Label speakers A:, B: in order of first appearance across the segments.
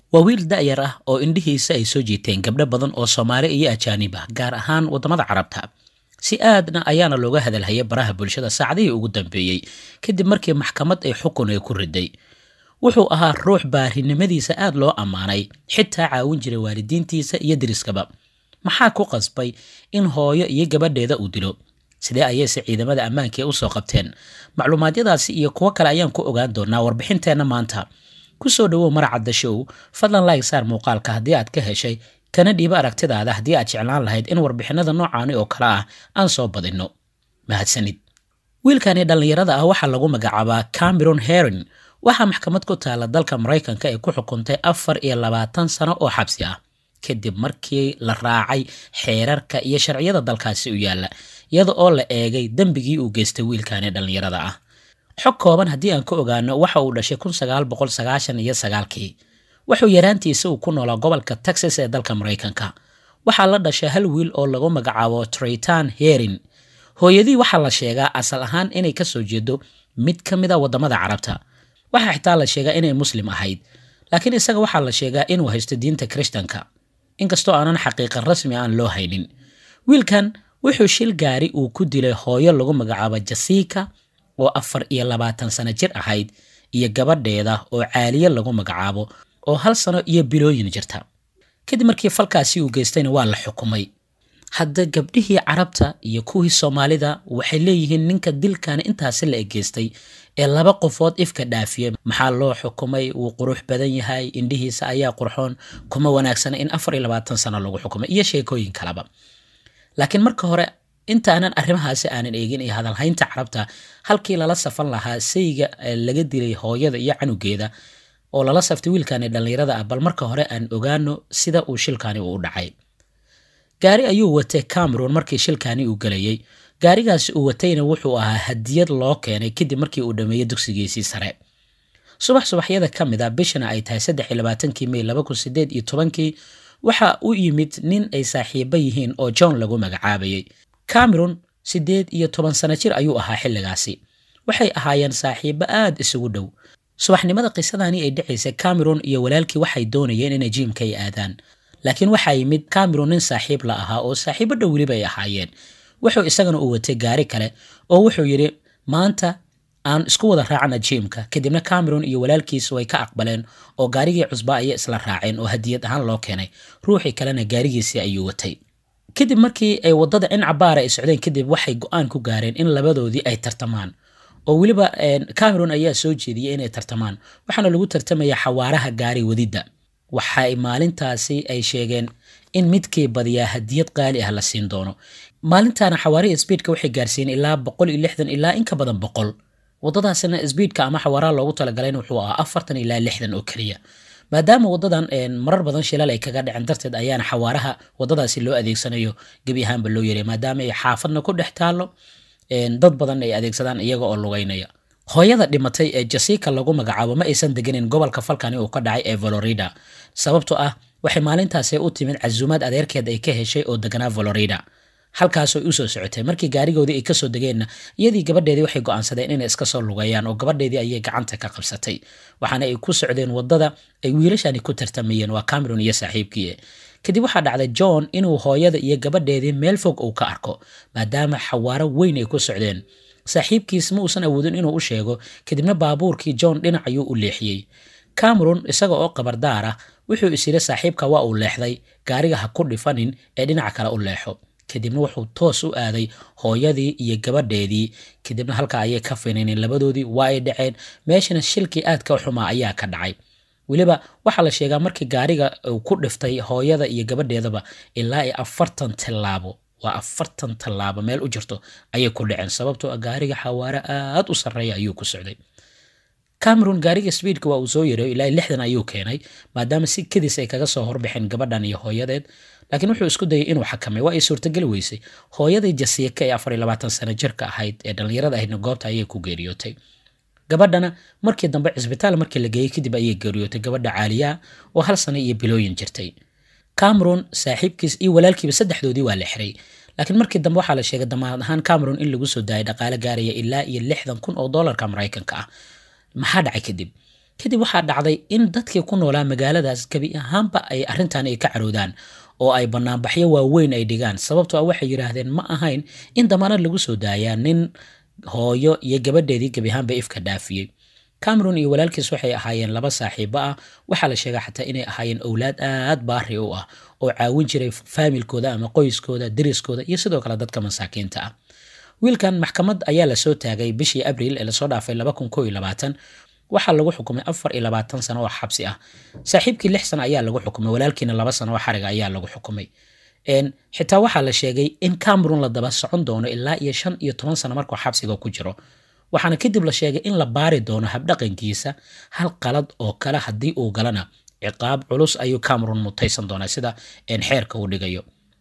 A: waa wiil da'yar ah oo indhihiisa ay soo jiiteen gabdho badan oo soomaali iyo ajaanib ah gaar ahaan waddamada carabta si aadna ayaana looga hadalhayay baraha bulshada saacadihii ugu dambeeyey kadib markii maxkamad ay xukun ay ku riday wuxuu ahaa ruux baarinimadiisa aad loo ammaanay xitaa caawin jiray waalidiintiisa iyo deriskaba maxaa ku qasbay in hooyo iyo gabadheeda uu dilo sidee ayayse ciidamada ammaanka ee usoo qabteen macluumaadyadaasi iyo kuwo kale ayaan ku ogaan doonaa warbixinteenna maanta kusoo dhawow maracadda show fadlan laig saar muuqaalka haddii aad ka heshay kana dhiiba aragtidaada haddii aad jeclaan lahayd in warbixinada noocaani oo kale ah aan soo badinno mahadsanid wiilkani dhallinyarada ah waxaa lagu magacaabaa cameron herin waxaa maxkamad ku taala dalka maraykanka ay ku xukuntay afar iyo labaatan sano oo xabsi ah kadib markii la raacay xeerarka iyo sharciyada dalkaasi u yaalla iyada oo la eegay dembigii uu geystay wiilkani dhallinyarada ah xog kooban haddii aan ka ogaano waxa uu dhashay kun sagaal boqol sagaashan iyo sagaalkii wuxuu yaraantiisa uu ku noolaa gobolka texas ee dalka maraykanka waxaa la dhashay hal wiil oo lagu magacaabo traytan herin hooyadii waxaa la sheegaa asal ahaan inay kasoo jeedo mid ka mid a waddamada carabta waxaa xitaa la sheegaa inay muslim ahayd laakiin isaga waxaa la sheegaa inuu haysto diinta kirishtanka inkastoo aanan xaqiiqan rasmi aan loo haynin wiilkan wuxuu shil gaari uu ku dilay hooyo lagu magacaabo jasiika oo afar iyo labaatan sano jir ahayd iyo gabadheeda oo caaliye lagu magacaabo oo hal sano iyo bilooyin jirta kadib markii falkaasi uu geystayna waa la xukumay hadda gabdhihii carabta iyo kuwii soomaalida waxay leeyihiin ninka dilkani intaasi la egeystay ee laba qofood ifka dhaafiyey maxaa loo xukumay wuu qurux badan yahay indhihiisa ayaa qurxoon kuma wanaagsana in afar iyo labaatan sano lagu xukumay iyo sheekooyin kaleba laakiin marka hore intaanan arrimahaasi aanan eegin iyo hadalhaynta carabta halkii lala safan lahaa sayga laga dilay hooyada iyo canugeeda oo lala saftay wiilkani dhallinyarada ah bal marka hore aan ogaano sida uu shilkani uu u dhacay gaari ayuu watay cameron markii shilkani uu gelayey gaarigaasi uu watayna wuxuu ahaa hadiyad loo keenay kadib markii uu dhameeyey dugsigiisii sare subax subaxyada ka mid a bishana ay tahay saddex iyo labaatankii may laba kun sideed iyo tobankii waxa u yimid nin ay saaxiibo yihiin oo john lagu magacaabayay cameron siddeed iyo toban sano jir ayuu ahaa xilligaasi waxay ahaayeen saaxiibo aad isugu dhow subaxnimada qisadani ay dhacaysay cameron iyo walaalkii waxay doonayeen inay jiimka ay aadaan laakiin waxaa yimid cameron nin saaxiib la ahaa oo saaxiibo dhow weliba ay ahaayeen wuxuu isagana u watay gaari kale oo wuxuu yidhi maanta aan isku wada raacna jiimka kadibna cameron iyo walaalkiis way ka aqbaleen oo gaarigii cusba ayay isla raaceen oo hadiyad ahaan loo keenay ruuxii kalena gaarigiisii ayuu watay kadib markii ay waddada in cabaara ay socdeen kadib waxay go-aan ku gaareen in labadoodii ay tartamaan oo weliba cameron ayaa soo jeediyey inay tartamaan waxaana lagu tartamaya xawaaraha gaari wadidda waxay maalintaasi ay sheegeen in midkii badiyaa hadiyad qaali ah la siin doono maalintaana xawaarihi sbiidka waxay gaarsiiyeen ilaa boqol iyo lixdan ilaa in ka badan boqol waddadaasina sbiidka ama xawaaraha loogu talagaleen wuxuu ahaa afartan ilaa lixdan oo keliya maadaama waddadan marar badan shilal ay kaga dhacen darteed ayaana xawaaraha waddadaasi loo adeegsanayo gebi ahaanba loo yaray maadaama ay xaafadna ku dhex taallo dad badan ay adeegsadaan iyaga oo lugeynaya hooyada dhimatay ee jasiika lagu magacaabo ma aysan deganin gobolka falkani uu ka dhacay ee valorida sababtoo ah waxay maalintaasi u timid casuumaad adeerkeed ay ka heshay oo deganaa valorida halkaasoo usoo socotay markii gaarigoodii ay kasoo degeenna iyadii gabadheedii waxay go-aansadeen inay iska soo lugeeyaan oo gabadheedii ayay gacanta ka qabsatay waxaana ay ku socdeen waddada ay wiilashani ku tartamayeen waa cameron iyo saaxiibkii kadib waxaa dhacday john inuu hooyada iyo gabadheedii meel fog uu ka arko maadaama xawaaro weyn ay ku socdeen saaxiibkiis ma uusan awoodin inuu u sheego kadibna baabuurkii john dhinac ayuu u leexiyey cameron isaga oo qabardaar ah wuxuu is yidhi saaxiibka waa uu leexday gaariga ha ku dhifanin ee dhinaca kale u leexo kadibna wuxuu toos u aaday hooyadii iyo gabadheedii kadibna halka ayay ka fininin labadoodii waa ay dhaceen meeshana shilkii aadka xumaa ayaa ka dhacay weliba waxaa la sheegaa markii gaariga uu ku dhiftay hooyada iyo gabadheedaba ilaa iyo afartan tallaabo waa afartan tallaabo meel u jirto ayay ku dhaceen sababtoo ah gaariga xawaare aad u sarreeya ayuu ku socday cameron gaariga sbiidka waa uu soo yareeyo ilaa lixdan ayuu keenay maadaama si kadis ay kaga soo horbaxeen gabadhan iyo hooyadeed laakiin wuxuu isku dayay inuu xakamay waa ay suurtageli weysay hooyadii jasiika ee afar iyo labaatan sano jirka ahayd ee dhallinyarada ahaydna goobta ayay ku geeriyootay gabadhana markii dambe cisbitaal markii la geeyey kadib ayay geeriyootay gabadha caaliyaa oo hal sano iyo bilooyin jirtay cameron saaxiibkiis iyo walaalkiiba saddexdoodii waa la xiray laakiin markii dambe waxaa la sheegay damaanad ahaan cameron in lagu soo daayay dhaqaale gaaraya ilaa iyo lixdan kun oo doolarka maraykanka ah maxaa dhacay kadib kadib waxaa dhacday in dadkii ku noolaa magaaladaas gebi ahaanba ay arrintan ay ka caroodaan oo ay banaanbaxyo waaweyn ay dhigaan sababtoo ah waxay yidhaahdeen ma ahayn in damaanad lagu soo daayaa nin hooyo iyo gabadheedii gebi ahaanba ifka dhaafiyey cameron iyo walaalkiis waxay ahaayeen laba saaxiibo ah waxaa la sheegaa xataa inay ahaayeen owlaad aad baari u ah oo caawin jiray faamilkooda ama qoyskooda deriskooda iyo sidoo kale dadka masaakiinta ah wiilkan maxkamad ayaa lasoo taagay bishii abriil ee lasoo dhaafay waxaa lagu xukumay afar iyo labaatan sano oo xabsi ah saaxiibkii lix sano ayaa lagu xukumay walaalkiina laba sano oo xariga ayaa lagu xukumay xitaa waxaa la sheegay in cameron la daba socon doono ilaa iyo shan iyo toban sano markuu xabsiga ku jiro waxaana kadib la sheegay in la baari doono habdhaqankiisa hal qalad oo kale haddii uu galana ciqaab culus ayuu cameron mutaysan doonaa sida xeerka uu dhigayo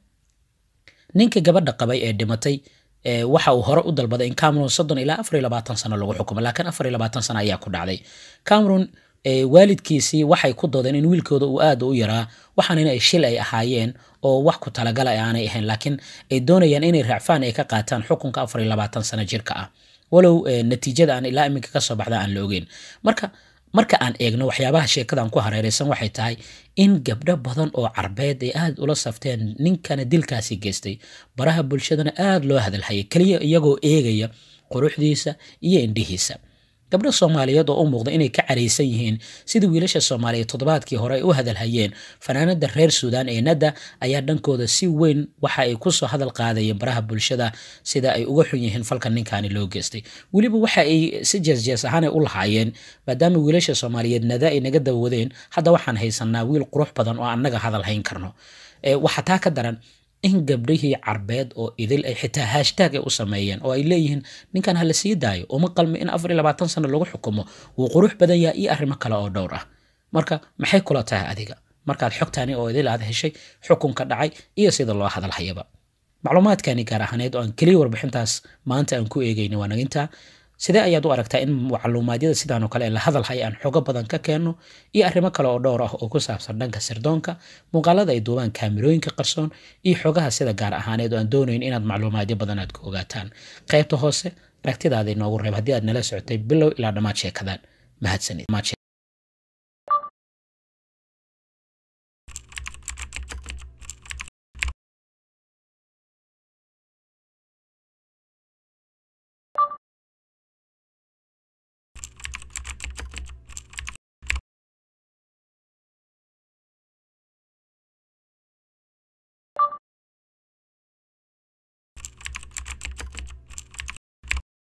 A: ninka gabadha qabay ee dhimatay waxa uu hore u dalbaday in cameron soddon ilaa afar iyo labaatan sano lagu xukumo laakiin afar iyo labaatan sano ayaa ku dhacday cameron waalidkiisii waxay ku doodeen in wiilkooda uu aad u yaraa waxaan inay shil ay ahaayeen oo wax ku talagala aanay ahayn laakiin ay doonayaan inay raacfaan ay ka qaataan xukunka afar iyo labaatan sano jirka ah walow natiijada aan ilaa iminka kasoo baxda aan la ogeyn marka marka aan eegno waxyaabaha sheekadan ku hareeraysan waxay tahay in gabdho badan oo carbeed ay aad ula safteen ninkana dilkaasi geystay baraha bulshadana aad loo hadalhayay keliya iyagoo eegaya quruxdiisa iyo indhihiisa gabdho soomaaliyeed oo u muuqda inay ka caraysan yihiin sidii wiilasha soomaaliyeed toddobaadkii hore ay u hadalhayeen fanaanada reer suudaan ee nadda ayaa dhankooda si weyn waxa ay kusoo hadal qaadayeen baraha bulshada sida ay uga xun yihiin falka ninkaani loo geystay weliba waxa ay si jeesjees ahaanay u lahaayeen maadaama wiilasha soomaaliyeed nada ay naga dawadeen hadda waxaan haysanaa wiil qurux badan oo annaga hadal hayn karno waxaa taa ka daran in gabdhihii carbeed oo idil ay xitaa hashtaag ay u sameeyeen oo ay leeyihiin ninkan hala sii daayo uma qalmi in afar iyo labaatan sano lagu xukumo wuu qurux badan yaha iyo arrimo kale oo dhowr ah marka maxay kula tahay adiga markaad xogtaani oo idil aad heshay xukunka dhacay iyo sida loo hadalhayaba macluumaadkani gaar ahaaneed oo aan keliya warbixintaas maanta aan ku eegayna waa nagintaa sidee ayaad u aragtaa in macluumaadyada sidaanoo kale la hadalhay aan xogo badan ka keenno iyo arrimo kale oo dhowr ah oo ku saabsan dhanka sirdoonka muuqaalada ay duubaan kaamirooyinka qarsoon iyo xogaha sida gaar ahaaneed oo aan doonayn inaad macluumaadyo badan aad ku ogaataan qaybta hoose aragtidaada inoogu reeb haddii aad nala socotay bilow ilaa dhammaad sheekadan mahadsanid